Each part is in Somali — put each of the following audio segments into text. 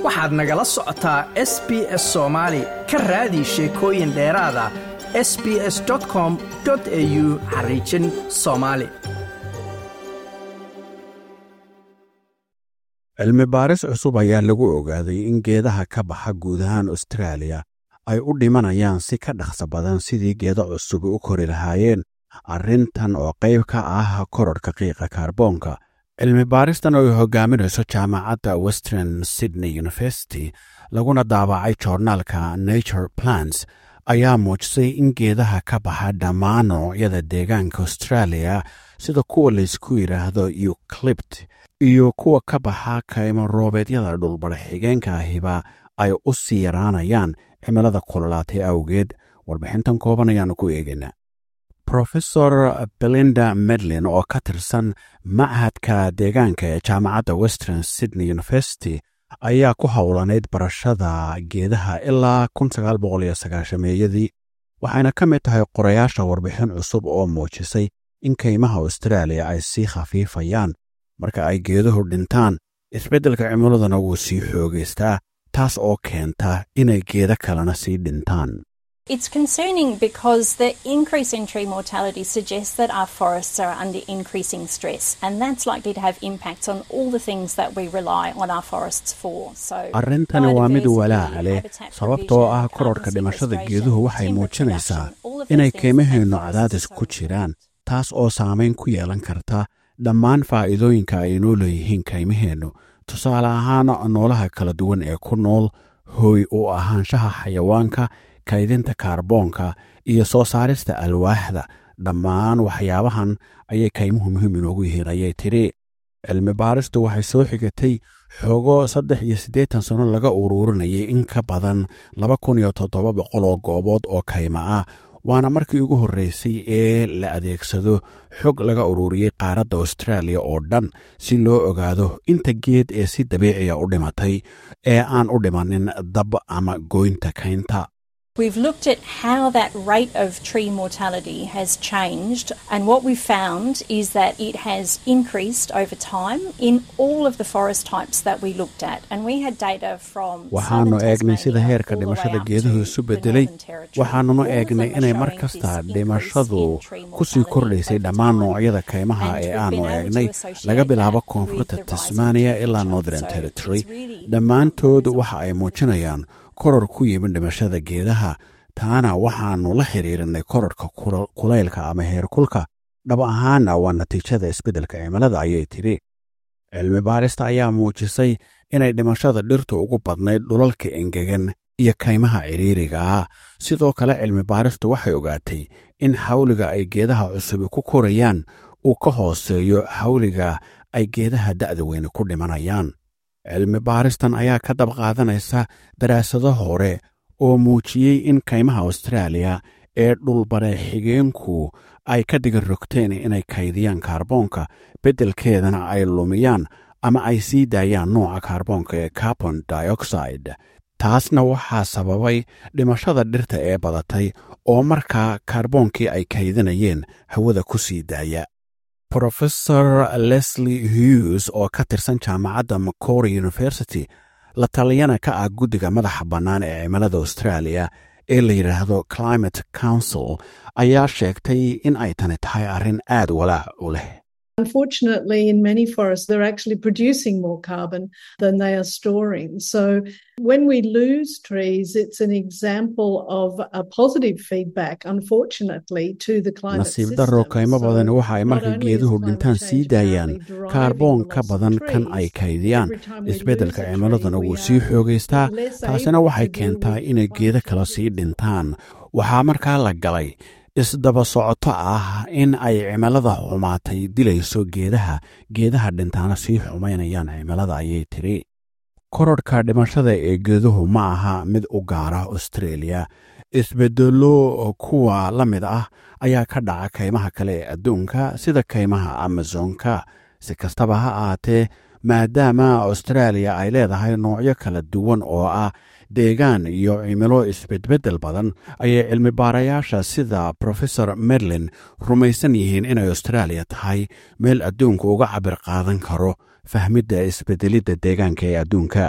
waxaad nagala socotaa s b s soomaali ka raadi sheekooyin dheeraada s b s com au xariijin soomaali cilmi baaris cusub ayaa lagu ogaaday in geedaha ka baxa guud ahaan austraaliya ay u dhimanayaan si ka dhaqso badan sidii geedo cusub u kori lahaayeen arrintan oo qayb ka ah kororhka qiiqa kaarboonka cilmi baaristan oo ay hogaaminayso jaamacadda western sydney university laguna daabacay joornaalka nature plants ayaa muujisay in geedaha ka baxa dhammaan noocyada deegaanka austraaliya sida kuwa laysku yidhaahdo euclipt iyo kuwa ka baxa kaymo roobeedyada dhulbadha xigeenka ahiba ay u sii yaraanayaan cimilada kululaatay awgeed warbixintan kooban ayaanu ku eegaynaa rofesor belinda medlin oo ka tirsan machadka deegaanka ee jaamacadda western sydney university ayaa ku howlanayd barashada geedaha ilaa meeyadii waxayna ka mid tahay qorayaasha warbixin cusub oo muujisay in kaymaha austraaliya ay sii khafiifayaan marka ay geeduhu dhintaan isbeddelka cimiladuna wuu sii xoogaystaa taas oo keenta inay geeda kalena sii dhintaan It's concerning because the increase in tree mortality suggests that our forests are under increasing stress, and that's likely to have impacts on all the things that we rely on our forests for. So, arrintani waa mid walaaca leh sababtoo ah kororhka dhimashada geeduhu waxay muujinaysaa inay keymaheennu cadaadis ku jiraan taas oo saamayn ku yeelan karta dhammaan faa'iidooyinka ay noo leeyihiin kaymaheennu tusaale ahaan noolaha kala duwan ee ku nool hooy u ahaanshaha xayawaanka kaydinta kaarboonka iyo soo saarista alwaaxda dhammaan waxyaabahan ayay kaymuhu muhiim inoogu yihiin ayay tidhi cilmi baaristu waxay soo xigatay xoogo saddex iyo siddeetan sanno laga uruurinayay in ka badan laba kun iyo toddoba boqol oo goobood oo kayma ah waana markii ugu horreysay ee la adeegsado xog laga uruuriyey qaaradda austraaliya oo dhan si loo ogaado inta geed ee si dabiiciya u dhimatay ee aan u dhimanin dab ama goynta kaynta We've looked at how that rate of tree mortality has changed, and what we've found is that it has increased over time in all of the forest types that we looked at. And we had data from waxaannu eegnay sida heerka dhimashada geeduhu isu beddelay waxaannunu eegnay inay mar kasta dhimashadu ku sii kordhaysay dhammaan noocyada kaymaha ee aannu eegnay laga bilaabo koonfurta tasmaniya ilaa northern territory dhammaantood waxa ay muujinayaan koror ku yimid dhimashada geedaha taana waxaannu la xidhiirinay kororhka kulaylka ama heerkulka dhab ahaana waa natiijada isbeddelka cimilada ayay tidhi cilmi baarista ayaa muujisay inay dhimashada dhirtu ugu badnayd dhulalka engegan iyo kaymaha cidhiiriga ah sidoo kale cilmi baaristu waxay ogaatay in xawliga ay geedaha cusubi ku korayaan uu ka hooseeyo xawliga ay geedaha da'da weyne ku dhimanayaan cilmi baaristan ayaa ka dab qaadanaysa daraasado hore oo muujiyey in kaymaha austraaliya ee dhulbare xigeenku ay ka digan rogteen inay kaydiyaan kaarboonka beddelkeedana ay lumiyaan ama ay sii daayaan nooca kaarboonka ee carbon dioxide taasna waxaa sababay dhimashada dhirta ee badatay oo markaa kaarboonkii ay kaydinayeen hawada ku sii daaya rofesor leslie hughes oo ka tirsan jaamacadda macquarie university la taliyana ka ah guddiga madaxa bannaan ee cimilada australia ee la yidhaahdo climate council ayaa sheegtay in ay tani tahay arrin aad walaac u leh Unfortunately, in many forests, they're actually producing more carbon than they are storing. So, when we lose trees, it's an example of a positive feedback, unfortunately, to the climate nasiib darro kaymo badan waxa ay marka geeduhu dhintaan sii daayaan kaarboon ka badan kan ay kaydiyaan isbeddelka cimiladuna wuu sii xoogaystaa taasina waxay keentaa inay geedo kale sii dhintaan waxaa markaa la galay isdaba socoto ah in ay cimilada xumaatay dilayso geedaha geedaha dhintaana sii xumaynayaan cimilada ayay tidhi kororhka dhimashada ee geeduhu ma aha mid u gaara australia isbeddello kuwa la mid ah ayaa ka dhaca kaymaha kale ee adduunka sida kaymaha amazonka si kastaba ha ahaatee maadaama austraaliya ay leedahay noocyo kala duwan oo ah deegaan iyo cimilo isbedbeddel badan ayay cilmi baarayaasha sida profesor merlin rumaysan yihiin inay austraaliya tahay meel adduunku uga cabir qaadan karo fahmidda isbeddelidda deegaanka ee adduunka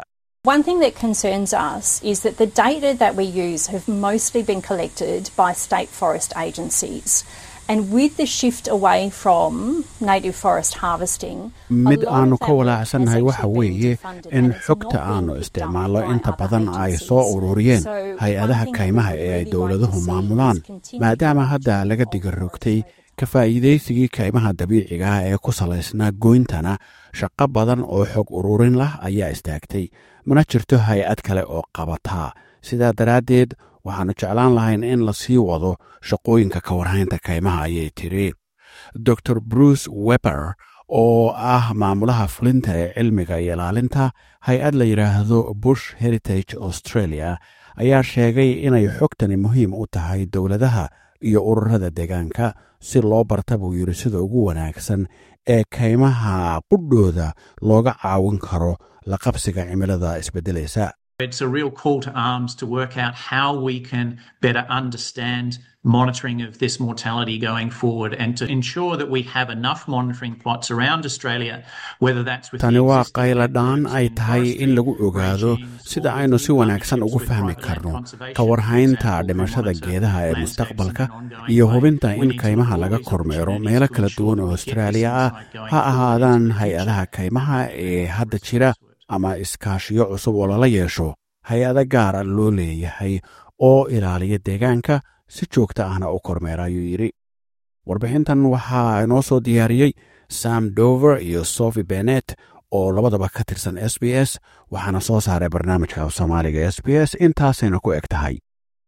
One thing that concerns us is that the data that we use have mostly been collected by state forest agencies. And with the shift away from native forest harvesting, mid aanu ka walaacsannahay waxa weeye in xogta aanu isticmaallo inta badan ay soo ururiyeen hay-adaha kaymaha ee ay dowladuhu maamulaan maadaama hadda laga digarogtay ka faa'iidaysigii kaymaha dabiiciga ah ee ku salaysnaa goyntana shaqo badan oo xog ururin lah ayaa istaagtay mana jirto hay-ad kale oo qabataa sidaa daraaddeed waxaannu jeclaan lahayn in la sii wado shaqooyinka ka warhaynta kaymaha ayay tiri dor bruce weber oo ah maamulaha fulinta ee cilmiga iyo ilaalinta hay-ad la yidhaahdo bush heritage australia ayaa sheegay inay xogtani muhiim u tahay dowladaha iyo ururada deegaanka si loo barta buu yidhi sida ugu wanaagsan ee kaymaha qudhooda looga caawin karo la qabsiga cimilada isbeddelaysa It's a real call to arms to work out how we can better understand monitoring of this mortality going forward and to ensure that we have enough monitoring plots around Australia, whether that's with tani waa qayla dhaan ay tahay in lagu ogaado sida aynu si wanaagsan ugu fahmi karno ka warhaynta dhimashada geedaha ee mustaqbalka iyo hubinta in kaymaha laga kormeero meelo kala duwan oo austraaliya ah ha ahaadaan hay-adaha kaymaha ee hadda jira ama iskaashiyo cusub oo lala yeesho hay-ado gaara loo leeyahay oo ilaaliya deegaanka si joogta ahna u kormeera ayuu yidhi warbixintan waxaa inoo soo diyaariyey sam dover iyo sophie benet oo labadaba ka tirsan s b s waxaana soo saaray barnaamijka soomaaliga s b s intaasayna ku eg tahay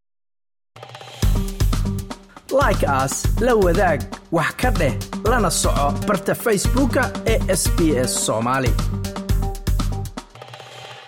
like aas la wadaag wax ka dheh lana soco barta facebooka ee sb s soomaali